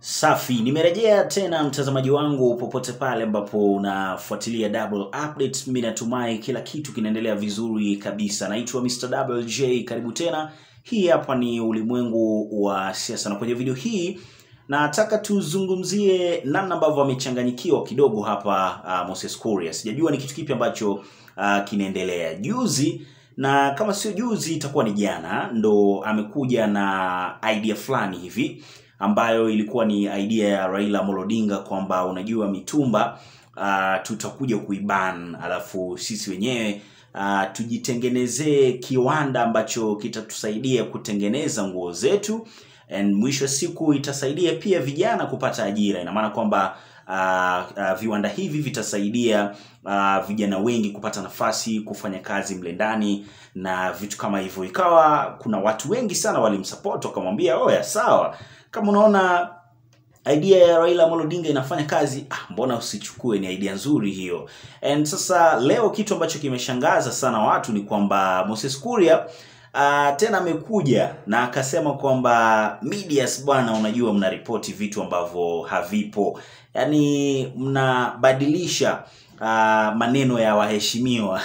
Safi, nimerejea tena mtazamaji wangu popote pale ambapo unafuatilia Double Update. Mimi natumai kila kitu kinaendelea vizuri kabisa. Naitwa Mr. Double J, karibu tena. Hii hapa ni ulimwengu wa siasa, na kwenye video hii nataka tuzungumzie namna ambavyo amechanganyikiwa kidogo hapa uh, Moses Kuria. Sijajua ni kitu kipi ambacho uh, kinaendelea. Juzi na kama sio juzi itakuwa ni jana, ndo amekuja na idea fulani hivi ambayo ilikuwa ni idea ya Raila Amolo Odinga kwamba unajua mitumba uh, tutakuja kuiban, alafu sisi wenyewe uh, tujitengenezee kiwanda ambacho kitatusaidia kutengeneza nguo zetu and mwisho wa siku itasaidia pia vijana kupata ajira. Ina maana kwamba uh, uh, viwanda hivi vitasaidia uh, vijana wengi kupata nafasi kufanya kazi mle ndani na vitu kama hivyo. Ikawa kuna watu wengi sana walimsupport wakamwambia, oya, sawa, kama unaona idea ya Raila Amolo Odinga inafanya kazi, ah, mbona usichukue? Ni idea nzuri hiyo. And sasa leo kitu ambacho kimeshangaza sana watu ni kwamba Moses Kuria uh, tena amekuja na akasema kwamba medias bwana, unajua mnaripoti vitu ambavyo havipo, yaani mnabadilisha uh, maneno ya waheshimiwa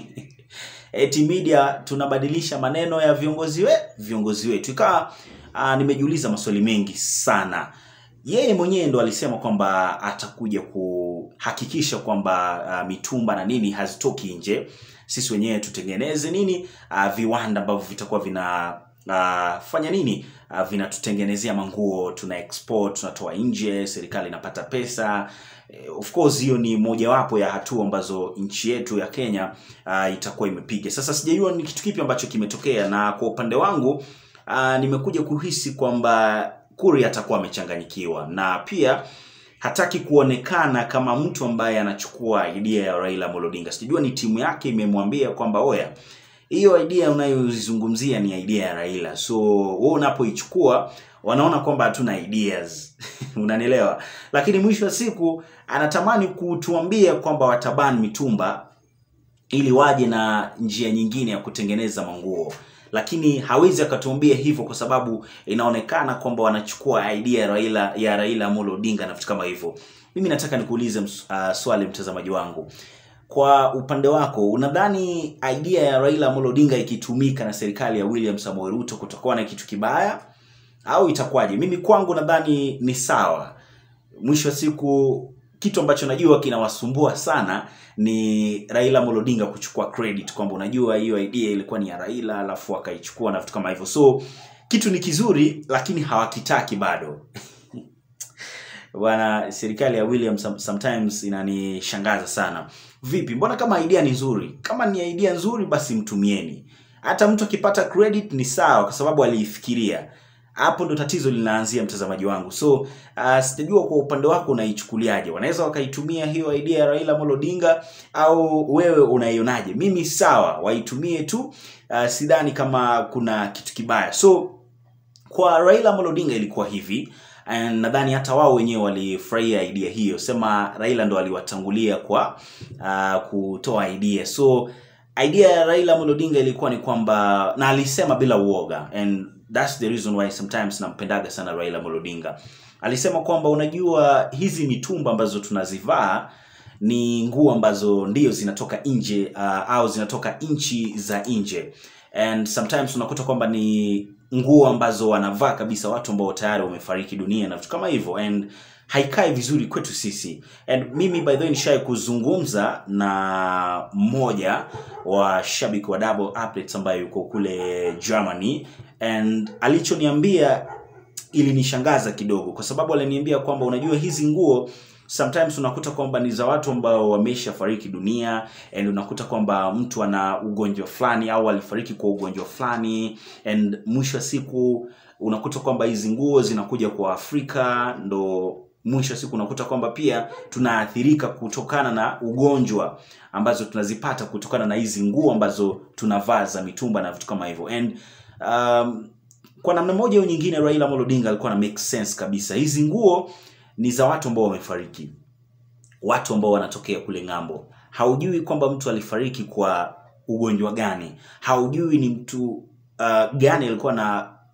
eti media tunabadilisha maneno ya viongozi we viongozi wetu. Ikawa uh, nimejiuliza maswali mengi sana. Yeye mwenyewe ndo alisema kwamba atakuja kuhakikisha kwamba uh, mitumba na nini hazitoki nje, sisi wenyewe tutengeneze nini uh, viwanda ambavyo vitakuwa vina uh, fanya nini uh, vinatutengenezea manguo, tuna export, tunatoa nje, serikali inapata pesa. Eh, Of course hiyo ni mojawapo ya hatua ambazo nchi yetu ya Kenya uh, itakuwa imepiga. Sasa sijajua ni kitu kipi ambacho kimetokea, na kwa upande wangu uh, nimekuja kuhisi kwamba Kuria atakuwa amechanganyikiwa na pia hataki kuonekana kama mtu ambaye anachukua idea ya Raila Amolo Odinga. Sijajua ni timu yake imemwambia kwamba oya, hiyo idea unayoizungumzia ni idea ya Raila, so wewe unapoichukua wanaona kwamba hatuna ideas unanielewa. Lakini mwisho wa siku anatamani kutuambia kwamba wataban mitumba ili waje na njia nyingine ya kutengeneza manguo, lakini hawezi akatuambia hivyo kwa sababu inaonekana kwamba wanachukua idea ya Raila ya Raila Amolo Odinga na vitu kama hivyo. Mimi nataka nikuulize uh, swali mtazamaji wangu, kwa upande wako unadhani idea ya Raila Amolo Odinga ikitumika na serikali ya William Samoei Ruto kutakuwa na kitu kibaya au itakuwaje? Mimi kwangu nadhani ni sawa. Mwisho wa siku kitu ambacho najua kinawasumbua sana ni Raila Amolo Odinga kuchukua credit kwamba unajua hiyo idea ilikuwa ni ya Raila alafu akaichukua na vitu kama hivyo. So kitu ni kizuri lakini hawakitaki bado. Bwana, serikali ya William some- sometimes inanishangaza sana. Vipi, mbona kama idea ni nzuri? Kama ni idea nzuri, basi mtumieni. Hata mtu akipata credit ni sawa, kwa sababu aliifikiria. Hapo ndo tatizo linaanzia, mtazamaji wangu. So uh, sijajua kwa upande wako unaichukuliaje. Wanaweza wakaitumia hiyo idea ya Raila Amolo Odinga au wewe unaionaje? Mimi sawa, waitumie tu. Uh, sidhani kama kuna kitu kibaya. So kwa Raila Amolo Odinga ilikuwa hivi and nadhani hata wao wenyewe walifurahia idea hiyo, sema Raila ndo aliwatangulia kwa uh, kutoa idea. So idea ya Raila Amolo Odinga ilikuwa ni kwamba, na alisema bila uoga, and that's the reason why sometimes nampendaga sana Raila Amolo Odinga. Alisema kwamba unajua, hizi mitumba ambazo tunazivaa ni nguo ambazo ndio zinatoka nje uh, au zinatoka nchi za nje and sometimes unakuta kwamba ni nguo ambazo wanavaa kabisa watu ambao tayari wamefariki dunia na vitu kama hivyo and haikai vizuri kwetu sisi and mimi by the way nishai kuzungumza na mmoja wa shabiki wa Double Updates ambaye yuko kule Germany and alichoniambia ilinishangaza kidogo kwa sababu aliniambia kwamba unajua hizi nguo sometimes unakuta kwamba ni za watu ambao wamesha fariki dunia and unakuta kwamba mtu ana ugonjwa fulani au alifariki kwa ugonjwa fulani and mwisho wa siku unakuta kwamba hizi nguo zinakuja kwa Afrika ndo mwisho wa siku unakuta kwamba pia tunaathirika kutokana na ugonjwa ambazo tunazipata kutokana na hizi nguo ambazo tunavaa za mitumba na vitu kama hivyo and um, kwa namna moja au nyingine Raila Amolo Odinga alikuwa na make sense kabisa. Hizi nguo ni za watu ambao wamefariki, watu ambao wanatokea kule ng'ambo. Haujui kwamba mtu alifariki kwa ugonjwa gani, haujui ni mtu uh, gani alikuwa na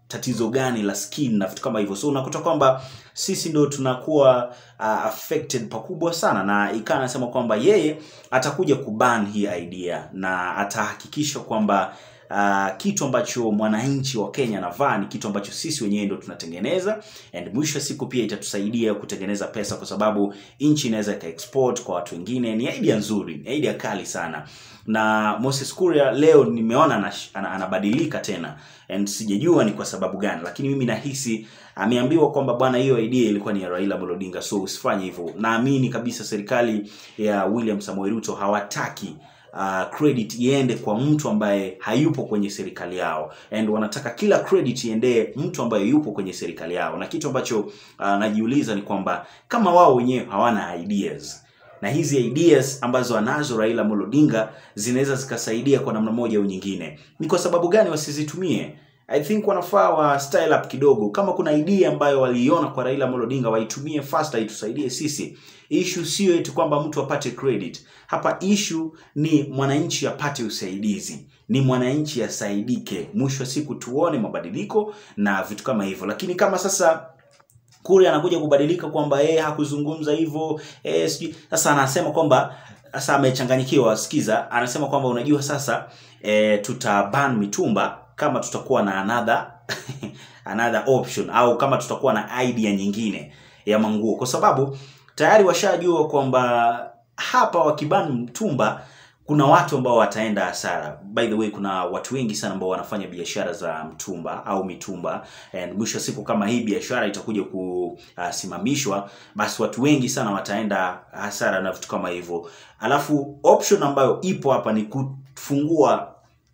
tatizo gani la skin na vitu kama hivyo so unakuta kwamba sisi ndo tunakuwa uh, affected pakubwa sana na ikaa anasema kwamba yeye atakuja kuban hii idea na atahakikisha kwamba uh, kitu ambacho mwananchi wa Kenya anavaa ni kitu ambacho sisi wenyewe ndo tunatengeneza and mwisho wa siku pia itatusaidia kutengeneza pesa kwa sababu nchi inaweza ikaexport kwa watu wengine ni idea nzuri ni idea kali sana na Moses Kuria leo nimeona anash- ana- anabadilika tena and sijajua ni kwa sababu gani lakini mimi nahisi ameambiwa kwamba bwana hiyo idea ilikuwa ni ya Raila Amolo Odinga so usifanye hivyo naamini kabisa serikali ya William Samoei Ruto hawataki uh, credit iende kwa mtu ambaye hayupo kwenye serikali yao and wanataka kila credit iendee mtu ambaye yupo kwenye serikali yao na kitu ambacho uh, najiuliza ni kwamba kama wao wenyewe hawana ideas na hizi ideas ambazo anazo Raila Amolo Odinga zinaweza zikasaidia kwa namna moja au nyingine. Ni kwa sababu gani wasizitumie? I think wanafaa wa style up kidogo. Kama kuna idea ambayo waliiona kwa Raila Amolo Odinga waitumie fast, itusaidie sisi. Issue sio eti kwamba mtu apate credit. Hapa issue ni mwananchi apate usaidizi, ni mwananchi asaidike. Mwisho wa siku tuone mabadiliko na vitu kama hivyo, lakini kama sasa kule anakuja kubadilika kwamba yeye hakuzungumza hivyo eh, sijui sasa anasema kwamba sasa amechanganyikiwa sikiza anasema kwamba unajua sasa eh, tutaban mitumba kama tutakuwa na another another option au kama tutakuwa na idea nyingine ya manguo kwa sababu tayari washajua kwamba hapa wakiban mtumba kuna watu ambao wataenda hasara by the way kuna watu wengi sana ambao wanafanya biashara za mtumba au mitumba and mwisho wa siku kama hii biashara itakuja kusimamishwa basi watu wengi sana wataenda hasara na vitu kama hivyo alafu option ambayo ipo hapa ni kufungua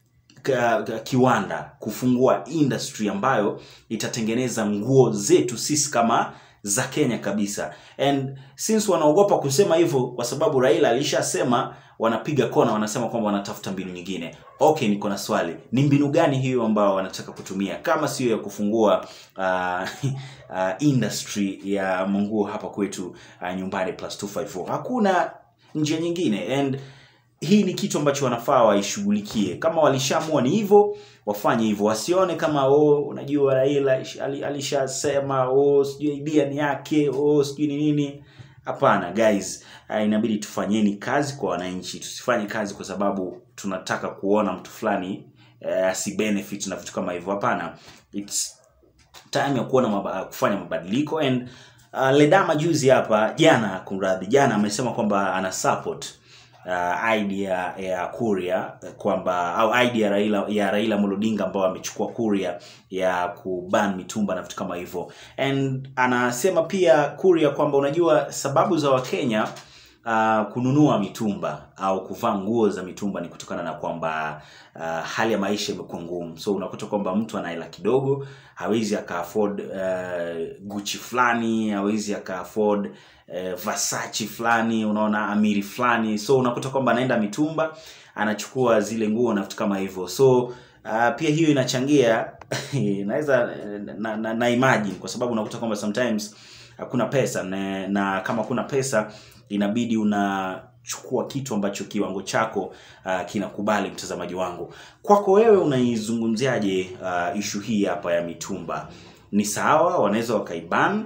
ka- ka- kiwanda kufungua industry ambayo itatengeneza nguo zetu sisi kama za Kenya kabisa and since wanaogopa kusema hivyo kwa sababu Raila alishasema wanapiga kona wanasema kwamba wanatafuta mbinu nyingine okay niko na swali ni mbinu gani hiyo ambayo wanataka kutumia kama sio ya kufungua uh, uh, industry ya manguo hapa kwetu uh, nyumbani plus 254 hakuna njia nyingine and hii ni kitu ambacho wanafaa waishughulikie kama walishaamua ni hivyo wafanye hivyo wasione kama oh unajua raila ish- ali- alishasema oh sijui idea ni yake oh sijui ni nini hapana guys uh, inabidi tufanyeni kazi kwa wananchi tusifanye kazi kwa sababu tunataka kuona mtu fulani uh, asibenefit na vitu kama hivyo hapana it's time ya kuona maba, kufanya mabadiliko and uh, ledama juzi hapa jana kumradhi jana amesema kwamba ana support uh, idea ya kuria kwamba au idea ya Raila ya Raila Amolo Odinga ambao amechukua kuria ya kuban mitumba na vitu kama hivyo and anasema pia kuria kwamba unajua sababu za Wakenya uh, kununua mitumba au kuvaa nguo za mitumba ni kutokana na kwamba uh, hali ya maisha imekuwa ngumu so unakuta kwamba mtu ana hela kidogo hawezi aka afford uh, Gucci fulani hawezi aka afford uh, Versace fulani unaona amiri fulani so unakuta kwamba anaenda mitumba anachukua zile nguo na vitu kama hivyo so uh, pia hiyo inachangia naweza na, na, na imagine kwa sababu unakuta kwamba sometimes hakuna pesa na, na kama kuna pesa inabidi unachukua kitu ambacho kiwango chako uh, kinakubali mtazamaji wangu kwako wewe unaizungumziaje uh, ishu hii hapa ya mitumba ni sawa wanaweza wakaiban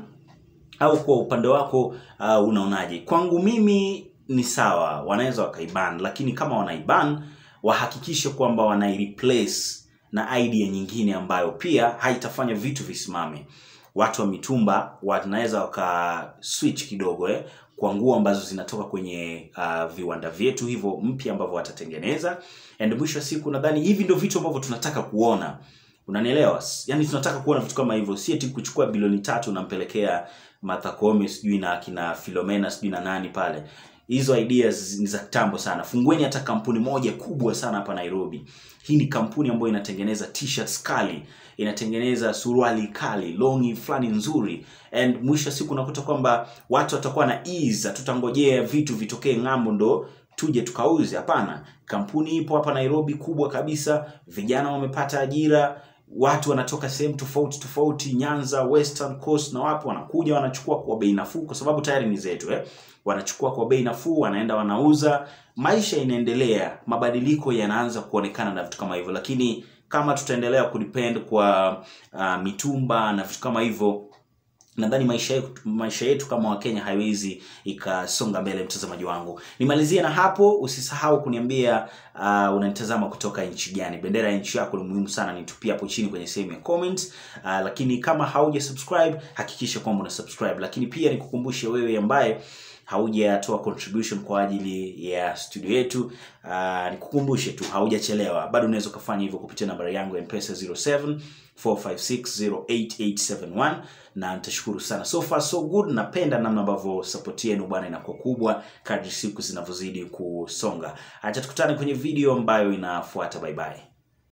au kwa upande wako uh, unaonaje kwangu mimi ni sawa wanaweza wakaiban lakini kama wanaiban wahakikishe kwamba wanaireplace na idea nyingine ambayo pia haitafanya vitu visimame watu wa mitumba wanaweza waka switch kidogo eh, kwa nguo ambazo zinatoka kwenye uh, viwanda vyetu hivyo mpya ambavyo watatengeneza and mwisho wa siku nadhani hivi ndio vitu ambavyo tunataka kuona unanielewa yani tunataka kuona vitu kama hivyo si eti kuchukua bilioni tatu unampelekea Martha Koome sijui na kina Philomena sijui na nani pale hizo ideas ni za kitambo sana fungueni hata kampuni moja kubwa sana hapa Nairobi hii ni kampuni ambayo inatengeneza t-shirts kali inatengeneza suruali kali longi fulani nzuri and mwisho wa siku unakuta kwamba watu watakuwa na ease hatutangojea vitu vitokee ng'ambo ndo tuje tukauze hapana kampuni ipo hapa nairobi kubwa kabisa vijana wamepata ajira watu wanatoka sehemu tofauti tofauti nyanza western coast na wapi wanakuja wanachukua kwa bei nafuu kwa sababu tayari ni zetu eh? wanachukua kwa bei nafuu wanaenda wanauza maisha inaendelea mabadiliko yanaanza kuonekana na vitu kama hivyo lakini kama tutaendelea kudepend kwa uh, mitumba na vitu kama hivyo nadhani maisha yetu, maisha yetu kama wakenya haiwezi ikasonga mbele mtazamaji wangu nimalizie na hapo usisahau kuniambia uh, unanitazama kutoka nchi gani bendera ya nchi yako ni muhimu sana nitupia hapo chini kwenye sehemu ya comments uh, lakini kama hauja subscribe hakikisha kwamba una subscribe lakini pia nikukumbushe wewe ambaye haujatoa contribution kwa ajili ya studio yetu uh, nikukumbushe tu haujachelewa bado unaweza ukafanya hivyo kupitia nambari yangu ya mpesa 07 4560871 na nitashukuru sana so far so good napenda namna ambavyo support yenu bwana inakuwa kubwa kadri siku zinavyozidi kusonga acha tukutane kwenye video ambayo inafuata bye bye